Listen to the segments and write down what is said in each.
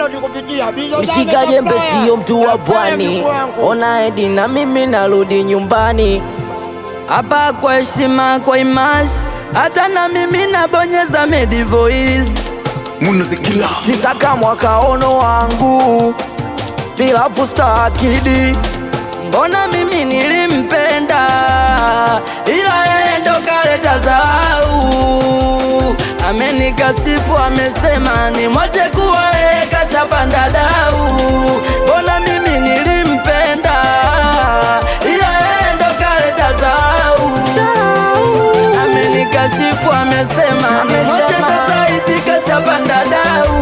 download kupitia Bizo Mshika jembe sio mtu wa pwani, ona edi na mimi narudi nyumbani hapa kwa heshima, kwa imasi, hata na mimi nabonyeza Medi Voice Munazikila sisaka mwakaono wangu bila fusta akidi, mbona mimi nilimpenda, ila yeye ndo kaleta zau, amenikasifu amesema nimwache kuwa yeye kashapanda dau, mbona mimi nilimpenda, ila yeye ndo kaleta zau, amenikasifu amesema nimwache sasa hivi kashapanda dau.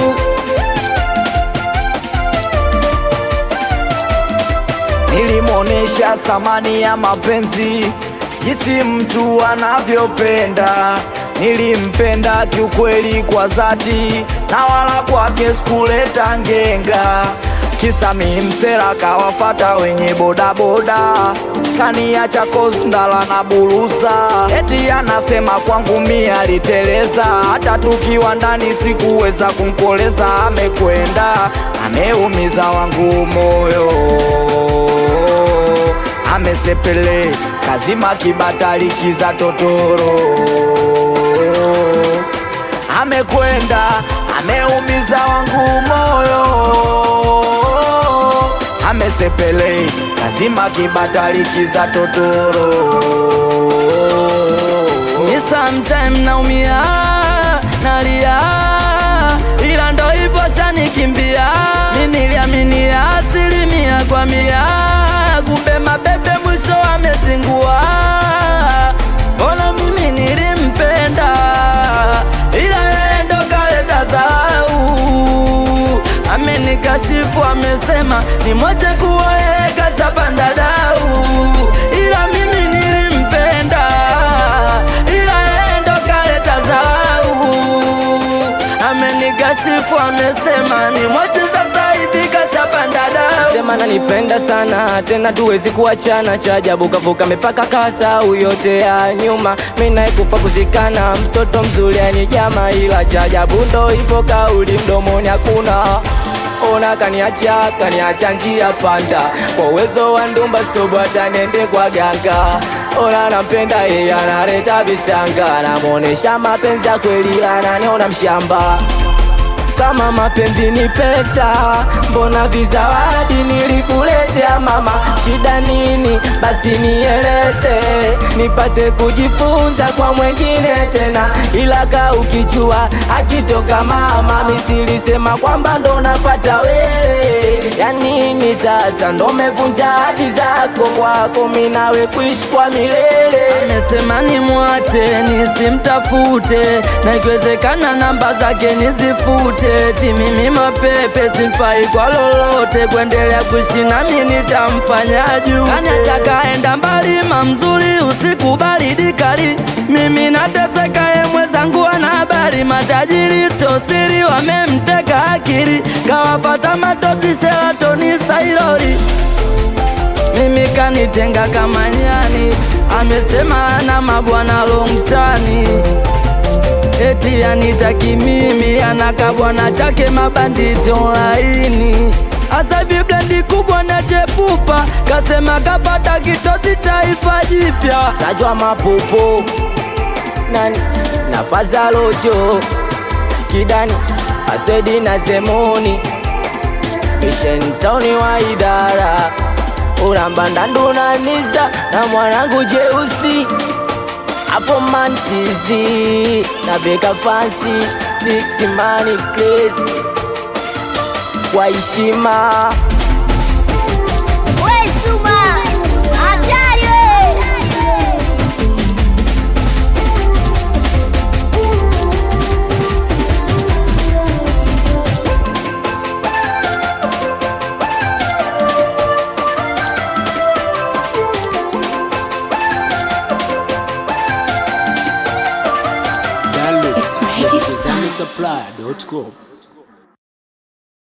Nilimwonesha thamani ya mapenzi, jinsi mtu anavyopenda. Nilimpenda kiukweli kwa dhati, na wala kwake sikuleta ngenga. Kisa mi msela kawafata wenye bodaboda, kaniacha kosndala na burusa, eti anasema kwangu mi aliteleza. Hata tukiwa ndani sikuweza kumkoleza, amekwenda ameumiza wangu moyo amesepele kazima kibatali kiza totoro amekwenda ameumiza wangu moyo amesepele kazima kibatali kiza totoro ni sometime naumia nalia ila ndo hivyo shanikimbia mi niliaminia asilimia kwa mia kumbe mabebe mwisho amezingua mbona mimi nilimpenda ila yeye ndo kaleta zau amenikashifu amesema nimwache kuwa yeye kashapanda dau ila mimi nilimpenda ila yeye ndo kaleta zau amenikashifu amesema nimwache sasa hivi kashapanda dau sema nanipenda sana tena tuwezi kuachana cha ajabu kavuka mipaka kasau yote ya nyuma minaye kufa kuzikana mtoto mzuri yani jama ila cha ajabu ndo hivyo kauli mdomoni hakuna ona kaniacha kaniacha njia panda kwa uwezo wa ndumba stobo hata nende kwa ganga ona nampenda yeye analeta visanga namwonesha mapenzi ya kweli ananiona mshamba kama mapenzi ni pesa, mbona vizawadi nilikuletea mama? Shida nini? Basi nieleze, nipate kujifunza kwa mwengine tena, ila ka ukijua akitoka mama, misilisema kwamba ndo nafata wewe. Ya nini sasa? Ndo mevunja hadi zako kwako, minawe kuishi kwa milele. Amesema nimwache nisimtafute, na ikiwezekana namba zake nizifute, ti mimi mapepe simfai kwa lolote, kuendelea kuishi nami nitamfanya juu. Kanyacha kaenda mbali, mamzuri usiku baridi kali, mimi nateseka, ye mwenzangu ana habari, matajiri sio siri, wamemteka akili, kawafata matosi Sheratoni Sailori mimi kanitenga kama nyani, amesema ana mabwana longtani, eti anitaki mimi, anaka bwana chake mabanditi online. Asa hivi blendi kubwa na chepupa, kasema kapata kitosi taifa jipya, sajwa mapopo nani nafaza locho kidani asedi na zemoni mishentoni wa idara uramba ndandunaniza na mwanangu jeusi afomantizi na beka fansi six mani place kwa heshima We Suma, hatari we! Download kupitia Supply.com